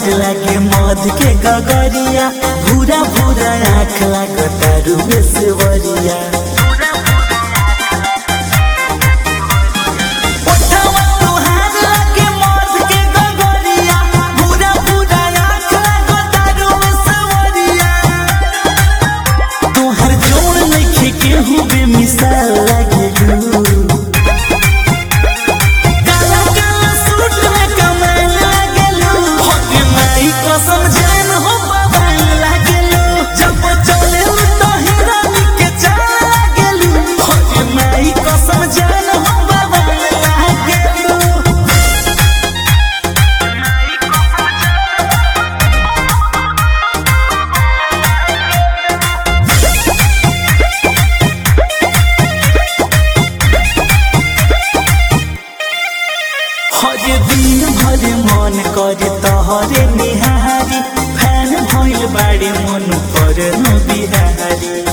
तुहार लागे मध के गगरिया भूरा भूरा आँख लागता रूबे सेवरिया ओठवा तुहार लागे मध के गगरिया, भूरा भूरा आँख लागता रूबे सेवरिया। तोहर जोड़ नइखे केहू बेमिसाल लागेलू काला काला सूट में कमाल लागेलू होके माई कसम जान हो बवाल लागेलू जब चलेलू तो हिरानी के चाल लागेलू होके माई कसम जान हो बवाल लागेलू हरे दिन भरे मन करे तहरे निहारी फैन भइल बाड़े मन पर बिहारी